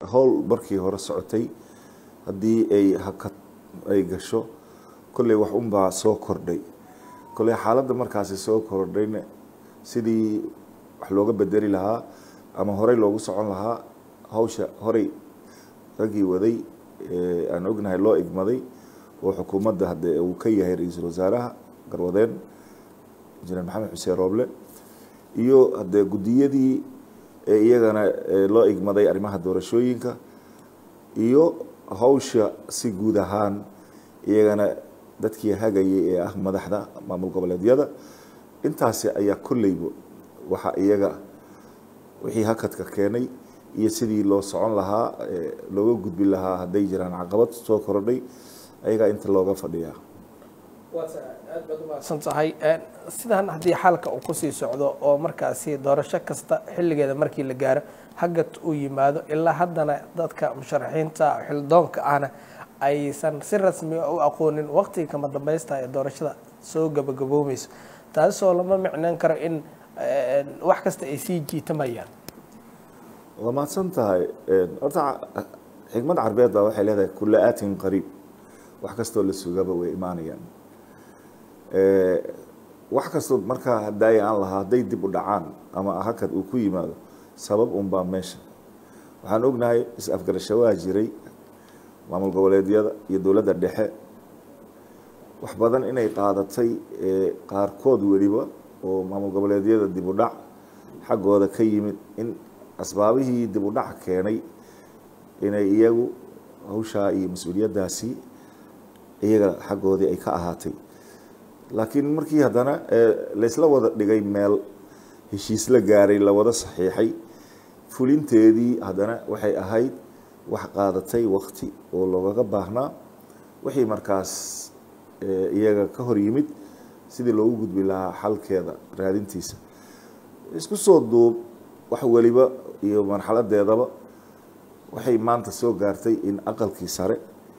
howl markii hore socotay haddii ay hakad ay gasho kolley wax unbaa soo kordhay kolley xaaladda markaasi soo kordhayna sidii wax looga bedeli lahaa ama horey loogu socon lahaa hawsha horey raggii waday aan ognahay loo igmaday oo xukuumadda hadde uu ka yahay ra-iisul wasaaraha garwadeen injineer maxamed xuseen rooble iyo haddee guddiyadii iyagana loo igmaday arrimaha doorashooyinka iyo hawsha si guud ahaan iyagana dadkii hagayay ee ah madaxda maamul goboleedyada intaasi ayaa kolleyba waxa iyaga wixii hakadka keenay iyo sidii loo socon lahaa looga gudbi lahaa hadday jiraan caqabad soo kordhay ayagaa inta looga fadhiyaa aad baad umahadsan tahay sidan haddii xalka uu kusii socdo oo markaasi doorasho kasta xilligeeda markii la gaaro hagad uu yimaado ilaa haddana dadka musharaxiinta xildoonka ahna aysan si rasmi u aqoonin waqtiga kama dambaysta ee doorashada soo gabagaboomeyso taasoo lama micnaan karo in wax kasta ay sii jiitamayaan waa mahadsan tahay horta xikmad carbeed baa waxay leedahay kula aatin qariib wax kastoo la sugaba way imaanayaan wax kastoo markaa hadaaya aan lahaa hadday dib u dhacaan ama hakad uu ku yimaado sabab unbaa meesha waxaan ognahay is-afgarasho waa jiray maamul goboleedyada iyo dowladda dhexe wax badan inay qaadatay qaarkood weliba oo maamul goboleedyada dib u dhac xaggooda ka yimid in asbaabihii dib u dhac keenay inay iyagu hawshaa iyo mas-uuliyaddaasi iyaga xaggoodii ay ka ahaatay laakiin markii haddana laysla wada dhigay meel heshiis la gaaray la wada saxiixay fulinteedii haddana waxay ahayd wax qaadatay wakti oo loogaga baahnaa wixii markaas iyaga ka hor yimid sidii loogu gudbi lahaa xalkeeda raadintiisa isku soo duub wax weliba iyo marxaladeedaba waxay maanta soo gaartay in aqalkii sare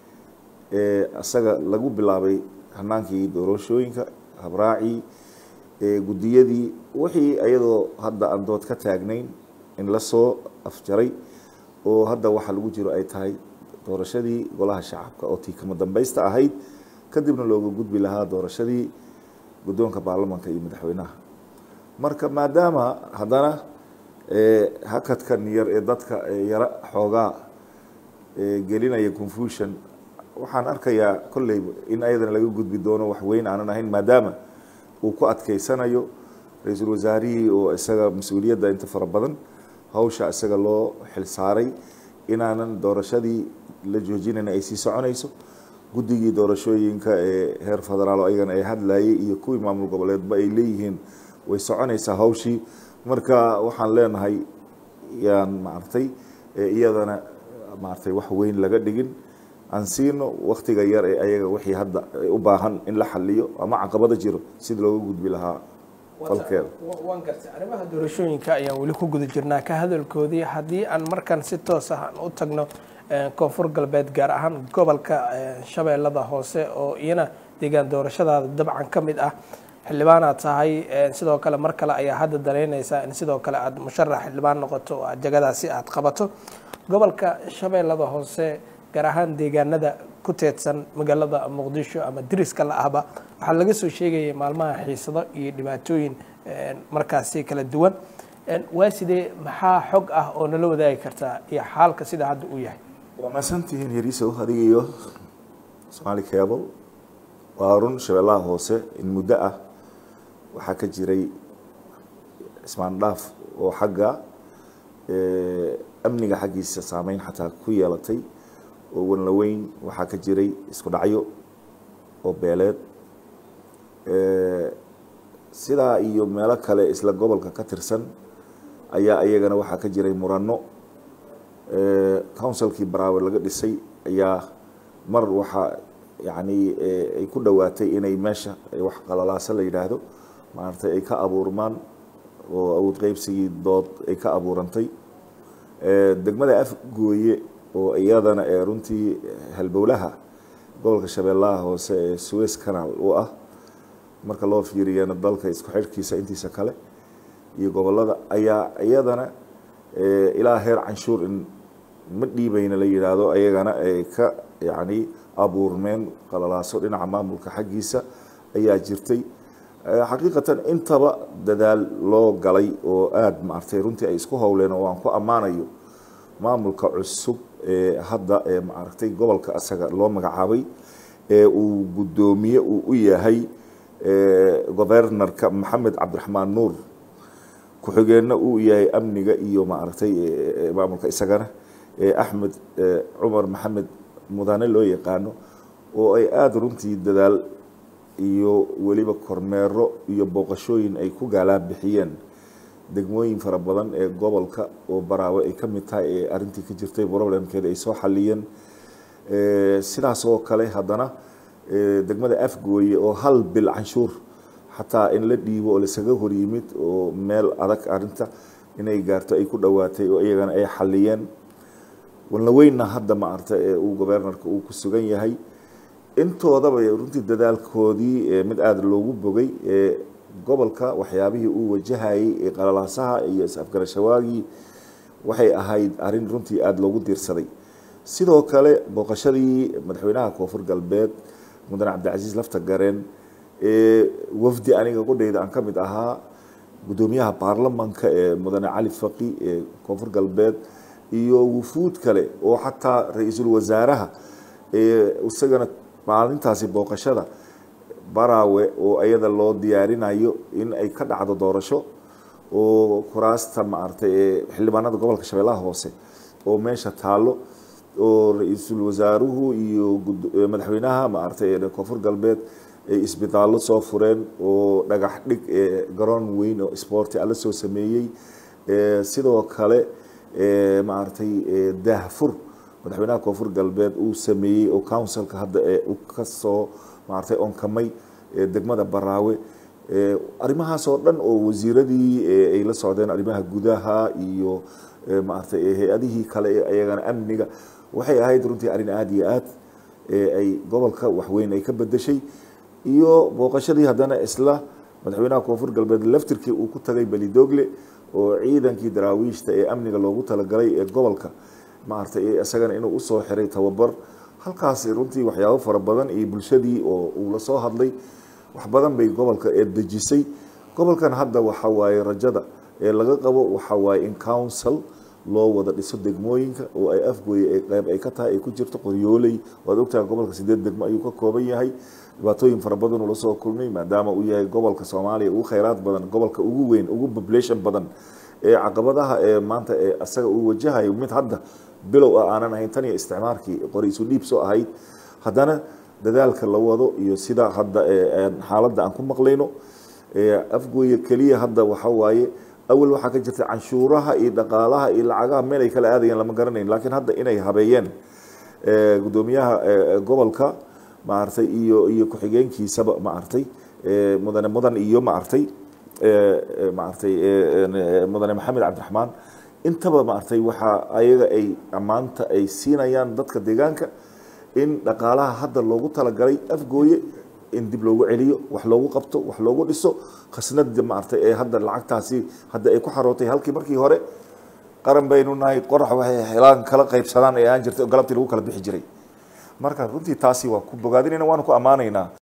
ee isaga lagu bilaabay hanaankii doorashooyinka habraacii guddiyadii wixii iyadoo hadda aan dood ka taagnayn in lasoo afjaray oo hadda waxa lagu jiro ay tahay doorashadii golaha shacabka oo tii kama dambaysta ahayd kadibna looga gudbi lahaa doorashadii guddoonka baarlamanka iyo madaxweynaha marka maadaama haddana hakadkan yar ee dadka yaro xoogaa gelinaya confusion waxaan arkayaa kolleyba in ayadana laga gudbi doono wax weyn aanan ahayn maadaama uu ku adkeysanayo ra-iisul wasaarihii oo isaga mas-uuliyadda inta fara badan hawsha isaga loo xilsaaray inaanan doorashadii la joojinayn ay sii soconayso guddigii doorashooyinka ee heer federaal oo ayagana ay hadlayay iyo kuwii maamul goboleedba ay leeyihiin way soconaysaa hawshii marka waxaan leenahay yaan maaragtay iyadana maaragtay wax weyn laga dhigin aan siino waktiga yar ee ayaga wixii hadda u baahan in la xaliyo ama caqabada jiro sidii looga gudbi lahaa falkeeda waan gartay arrimaha doorashooyinka ayaan weli ku guda jirnaa ka hadalkoodii haddii aan markan si toos ah aan u tagno koonfur galbeed gaar ahaan gobolka shabeellada hoose oo iyana deegaan doorashadaada dabcan ka mid ah xildhibaanaad tahay sidoo kale mar kale ayaa hadda danaynaysaa in sidoo kale aad musharax xildhibaan noqoto oo jagadaasi aad qabato gobolka shabeellada hoose gaar ahaan deegaanada ku teedsan magaalada muqdisho ama diriska la ahba waxaa laga soo sheegayay maalmaha xiisado iyo dhibaatooyin markaasi kala duwan waa sidee maxaa xog ah oo nala wadaagi kartaa iyo xaalka sida hadda uu yahay waa maasantihiin yariisow adiga iyo somaali cable waa run shabeellaha hoose in muddo ah waxaa ka jiray ismaandhaaf oo xagga amniga xaggiisa saameyn xataa ku yeelatay oo wanlaweyn waxaa ka jiray isku dhacyo oo beeleed sidaa iyo meelo kale isla gobolka ka tirsan ayaa iyagana waxaa ka jiray murano councilkii baraawe laga dhisay ayaa mar waxaa yacni ay ku dhowaatay inay meesha wax qalalaaso la yidhaahdo maaragtay ay ka abuurmaan oo awood qeybsigii dood ay ka abuurantay degmada afgooye oo iyadana ee runtii halbowlaha gobolka shabeellaha hoose ee suez canal u ah marka loo fiiriyana dalka isku xidhkiisa intiisa kale iyo gobolada ayaa iyadana ilaa heer canshuur in ma dhiibayna la yidhaahdo ayagana ay ka yacni abuurmeen qalalaaso dhinaca maamulka xaggiisa ayaa jirtay xaqiiqatan intaba dadaal loo galay oo aada maaragtay runtii ay isku howleen oo aan ku ammaanayo maamulka cusub ee hadda ee maaragtay gobolka asaga loo magacaabay ee uu guddoomiye uu u yahay governorka maxamed cabdiraxmaan nuur ku-xigeenna uu yahay amniga iyo maaragtay maamulka isagana axmed cumar maxamed mudane loo yaqaano oo ay aada runtii dadaal iyo weliba kormeero iyo booqashooyin ay ku gaalaa bixiyeen degmooyin fara badan ee gobolka oo baraawe ay ka mid tahay ee arrintii ka jirtay problemkeeda ay soo xaliyeen sidaas oo kale haddana degmada afgooye oo hal bil canshuur xataa in la dhiibo oo laisaga hor yimid oo meel adag arrinta inay gaarto ay ku dhowaatay oo iyagana ay xaliyeen walnaweynna hadda maarta ee uu governorka uu ku sugan yahay intoodaba runtii dadaalkoodii mid aada loogu bogay ee gobolka waxyaabihii uu wajahayay ee qalalaasaha iyo is-afgarashawaagii waxay ahayd arrin runtii aada loogu diirsaday sidoo kale booqashadii madaxweynaha koonfur galbeed mudane cabdicasiis lafta gareen ee wafdi aniga qudheyda aan ka mid ahaa guddoomiyaha baarlamanka ee mudane cali faqi ee koonfur galbeed iyo wufuud kale oo xataa ra-iisul wasaaraha ee isagana maalintaasi booqashada baraawe oo iyada loo diyaarinayo in ay ka dhacdo doorasho oo kuraasta maaragtay ee xildhibaanada gobolka shabeellaha hoose oo meesha taallo oo ra-iisul wasaaruhu iyo madaxweynaha maaragtay ee koonfur galbeed ay isbitaallo soo fureen oo dhagax dhig ee garoon weyn oo sporti alla soo sameeyey sidoo kale maaragtay daahfur madaxweynaha koonfur galbeed uu sameeyey oo councilka hadda ee u kasoo maaragtay onkamay degmada baraawe arrimahaas oo dhan oo wasiiradii ay la socdeen arrimaha gudaha iyo maaragtay hay-adihii kale ee ayagana amniga waxay ahayd runtii arrin aada iyo aad ay gobolka waxweyn ay ka bedeshay iyo booqashadii haddana isla madaxweynaha koonfur galbeed laftirkii uu ku tagay belidogle oo ciidankii daraawiishta ee amniga loogu talagalay ee gobolka maaragtay isagana inuu usoo xiray tababar halkaasi runtii waxyaabo fara badan iyo bulshadii oo uu lasoo hadlay wax badan bay gobolka ee dejisay gobolkan hadda waxa waaye rajada ee laga qabo waxa waaye in council loo wada dhiso degmooyinka oo ay afgooye ay qeyb ay ka tahay ay ku jirto qoryooley waad ogtahay gobolka sideed degmo ayuu ka kooban yahay dhibaatooyin fara badan uu lasoo kulmay maadaama uu yahay gobolka soomaaliya ugu kheyraad badan gobolka ugu weyn ugu population badan ee caqabadaha ee maanta ee asaga uu wajahayo mid hadda bilow ah aanan ahayn tan iyo isticmaalkii qori isu dhiib soo ahayd haddana dadaalka la wado iyo sida hadda xaaladda aan ku maqlayno afgooye keliya hadda waxa waaye awal waxaa ka jirta canshuuraha iyo dhaqaalaha iyo lacagaha meel ay kala aadayeen lama garanayn laakiin hadda inay habeeyeen guddoomiyaha gobolka maaragtay iyo iyo ku-xigeenkiisaba maaragtay mudane mudan iyo maaragtay maaragtay mudane maxamed cabdiraxmaan intaba maaragtay waxaa ayaga ay ammaanta ay siinayaan dadka deegaanka in dhaqaalaha hadda loogu talagalay afgooye in dib loogu celiyo wax loogu qabto wax loogu dhiso khasnada maaragtay ee hadda lacagtaasi hadda ay ku xarootay halkii markii hore qaran baynu nahay qorax waxay helaan kala qaybsadaan ee aan jirtay galabtii lagu kala bixi jiray marka runtii taasi waa ku bogaadinayna waanu ku ammaanaynaa